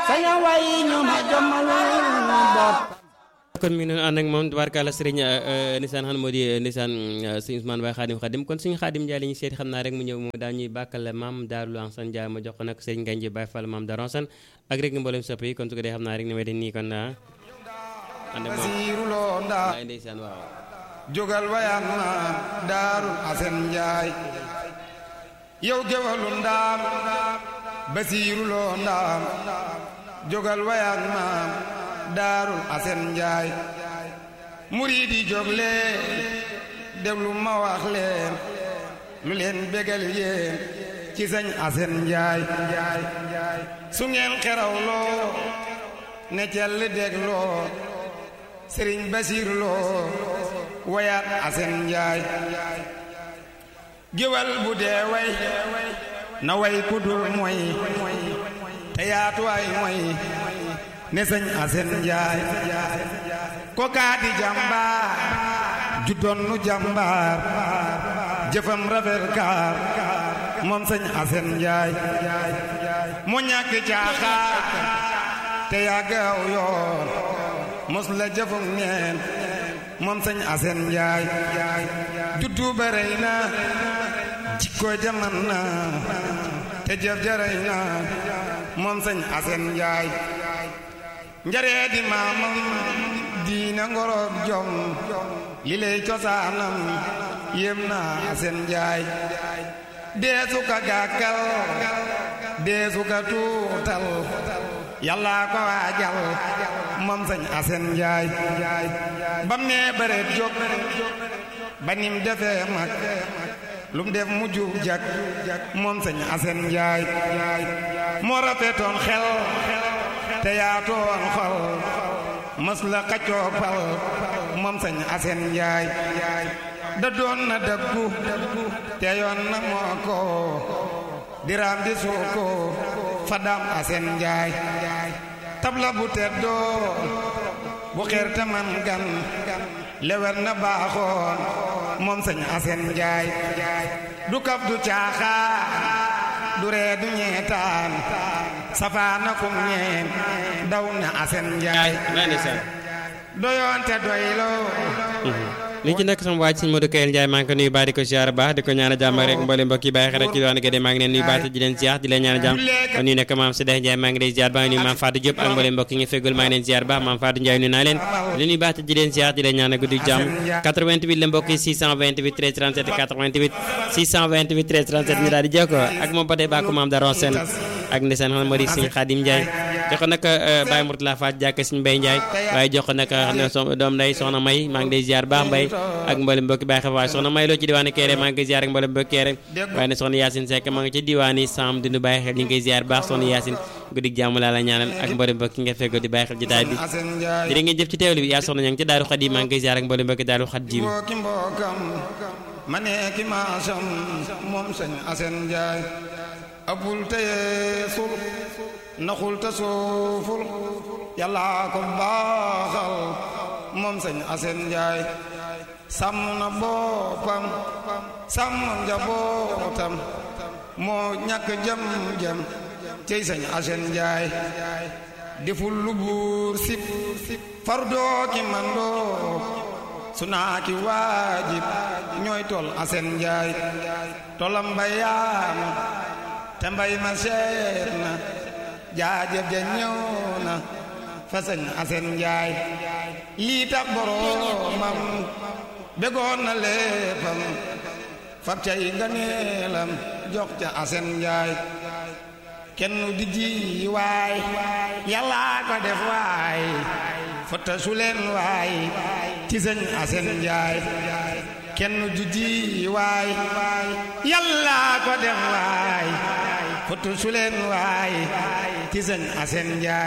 saña way ñu ma jommalul bopp kon mi ngi doon ànd ak moom tubaarkàlla sëriñ nisaan xam moo di nisaan sëñ Ousmane Baye Xaadim Xaadim kon suñu Xaadim Njaay la ñu seeti xam naa rek mu ñëw mu daal ñuy bàkkal maam Daaru Ansan Njaay ma jox ko nag sëriñ Ngagne Baye Fall maam Daaru Ansan ak rek mboolem sopp yi kon su ko dee xam naa rek ni may de nii kon naa ànd ak moom Basiiruloo ndaa ay ndeysaan waaw jógal wayaan ma daarul asen njaay yow gewalu ndaam basiiruloo ndaam jógal wayaan ma daarul asen njaay muriidi jóg leen déglu ma wax leen lu leen bégal yéen ci sëñ asen njaay su ngeen xerawloo ne cell dégloo sëriñ basiiruloo wayaat asen njaay géwal bu dee way na way kudul moy te yaatuwaay moy ne sëñ asen njaay ko kaadi jàmbaar ju donnu jàmbaar jëfam rafet kaar moom sëñ asen njaay mu ñàkk caaxaar te yàggaaw yoon mos la jëfum neen moom sëñ asen njaay juddu ba rëy na jikko jaman na te jëf ja rëy na moom sëñ asen njaay njaree di maamam diina ngoroog jom li lay cosaanam yéem na asen njaay deesu ka gàkkal deesu ka tuutal yàlla ko waajal moom sëñ asen njaay bam nee bëreet jóg ba nim defee mag lum def mu jub jak moom sëñ asen njaay moo rafetoon xel te yaatoon xol mës la xaccoo pal moom sëñ asen njaay da doon na dëggu te yoon na moo ko diraam di suuko fadam asen njaay tabla bu teddoo bu xeer te man gan lewer na baaxoon moom sëñ asen njaay du kaf du caaxaan du ree du ñeetaan safaana kum ñeen daw na asen njaay lay ndeysaan doyoon te doyloo li ci nekk sama waaj sëñ Modou Kayel Ndiaye maa ngi ko nuyu baax di ko ziar baax di ko ñaan jàmm rek mboolem mbokk yi bàyyi xel rek ci diwaanu Gédé maa ngi leen nuyu baax di leen ziar di leen ñaan jàmm kon nuyu nekk maam Sédé Ndiaye maa ngi leen ziar baa ngi nuyu maam Fatou Diop ak mboolem mbokk yi nga feggul maa ngi leen ziar baax maam Fatou Ndiaye nuyu naa leen li nuyu baax di leen ziar di leen ñaan guddi jàmm 88 la mbokk yi 628 13 37 88 628 13 37 ñu daal di jokkoo ak moom ba tey baa ko maam Daron Sène ak ndeysaan xam moo di sëñ Khadim Ndiaye jox ko nag Baye Mourtala Faat jàkk sëñ Mbaye Ndiaye waaye jox ko nag doom nday soxna May maa ngi lay ziar baax Mbaye ak mboolem mbokki Baye xef waaye soxna May loo ci diwaani Kéré maa ngi koy ziar ak mboolem mbokki Kéré waaye ne soxna Yacine Seck maa ngi ci diwaani Sam di nu bàyyi xel ñu ngi koy ziar baax soxna Yacine guddig jàmm laa la ñaanal ak mboolem mbokki nga fekk di bàyyi xel jotaay bi jërë ngeen jëf ci teewlu bi yaa soxna ña ngi ci Daaru Xadim maa ngi koy ziar ak mboolem mbokki Daaru Xadim mbokki mbokkam ma nee ki maasam moom sëñ asen njaay abul teye sul naxul te suuful yàlla ko baaxal moom sëñ asen njaay sàmm na boppam sàmm njabootam moo ñàkk jëm jëm cey sëñ asen njaay deful lu buur sip fardoo ki mandoo su naa ki waajib ñooy tol asen njaay tolam bayaana te mbay ma seet na jaajëf ja ñëw na fa sëñ asen njaay lii tax boroomam begoon na léppam fab cay nganeelam jox ca asen njaay kenn di ji waay yàlla ko def waay fotta su leen waay ci sëñ asen njaay kenn du ji waay yàlla ko def waay fotta su leen waay ci sëñ asen njaay